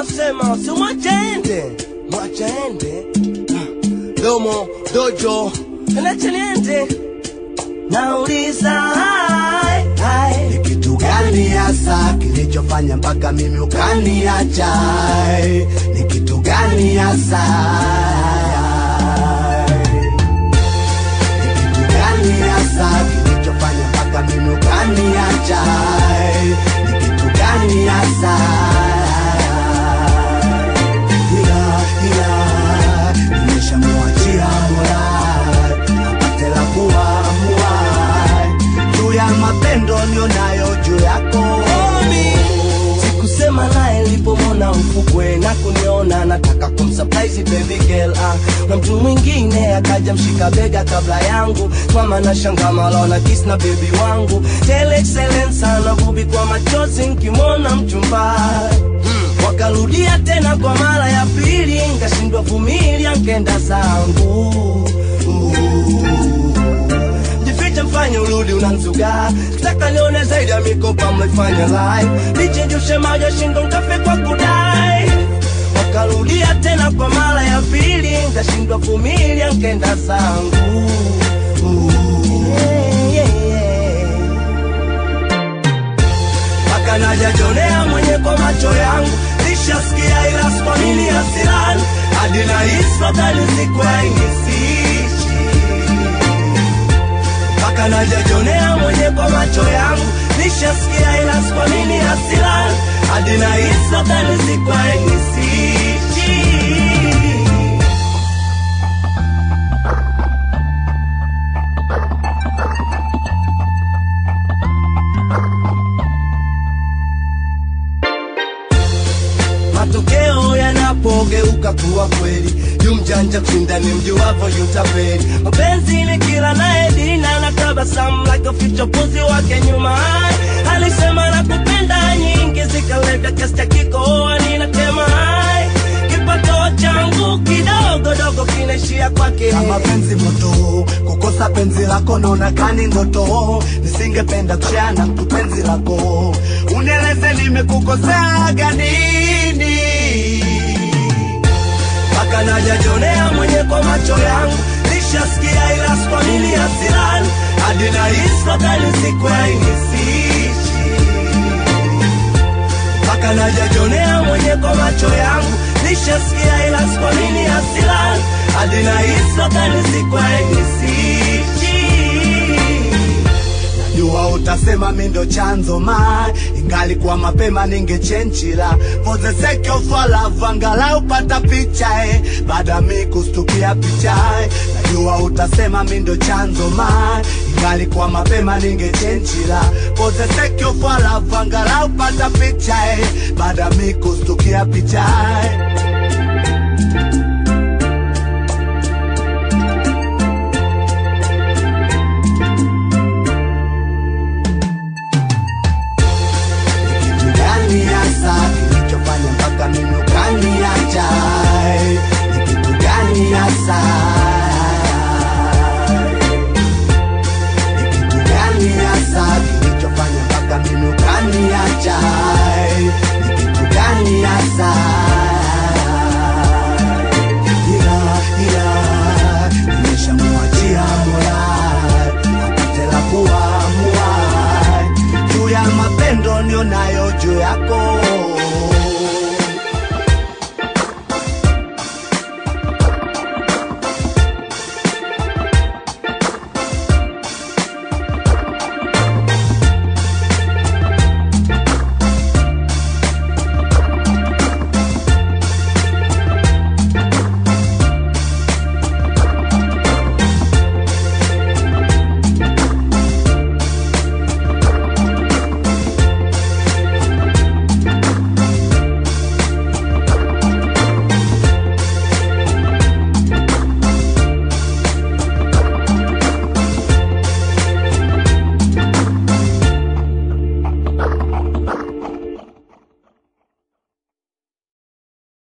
nasema si mwachende mwachende domo dojo nacha niende nauliza hai, hai. Ni kitu gani hasa kilichofanya mpaka mimi ukaniacha? Ni kitu gani hasa? Ni kitu gani hasa kilichofanya mpaka mimi ukaniacha? Ni kitu gani hasa? Ila ila nimeshamwachia Mola apate la kuamua juu ya mapendo nionayo juu yako sikusema naye nilipomwona ufukwe na kuniona nataka kumsurprise baby girl ah. na mtu mwingine akaja mshika bega kabla yangu mama na shanga malona kiss na baby wangu tele excellence sana bubi kwa machozi nkimwona mchumba hmm. wakarudia tena kwa mara ya pili nkashindwa vumilia nkenda zangu jifiche mfanye urudi unanzuga kitaka nione zaidi ya mikopa mlifanya live lichenjushe maji shingo nkafe kwa kudai wakarudia tena kwa mara ya pili nkashindwa vumilia nkenda zangu Yeah, yeah, yeah mpaka najajonea mwenye kwa macho yangu nishasikia ila skwamini hasirani hadi na hisfadhali sikwainisishi mpaka najajonea mwenye kwa macho yangu nishasikia ila skwamini hasirani hadi na hisfadhali sikwainisishi matokeo yanapogeuka kuwa kweli yu mjanja kushinda ni mjuwavo yutapeli mapenzi ni kila naye dina na tabasamu like a future puzi wake nyuma alisema na kupenda nyingi zikaleta kiasi cha kikoa ninatema hai kipato changu kidogo dogo kinaishia kwake kama penzi moto kukosa penzi lako naona kani ndoto nisingependa kushare na mtu penzi lako unieleze nimekukoseaga nini mpaka najajonea mwenye kwa macho yangu nishasikia ila skwamili hasirani hadi na hisfadhali sikwainisishi mpaka najajonea mwenye kwa macho yangu nishasikia ila skwamili hasirani hadi na hisfadhali sikwainisishi jua utasema mi ndo chanzo ma ingali kwa mapema ningechenchila for the sake of our love angalau pata picha eh, baada mi kustukia picha eh. najua utasema mi ndo chanzo ma ingali kwa mapema ningechenchila for the sake of our love angalau pata picha eh, baada mi kustukia picha eh.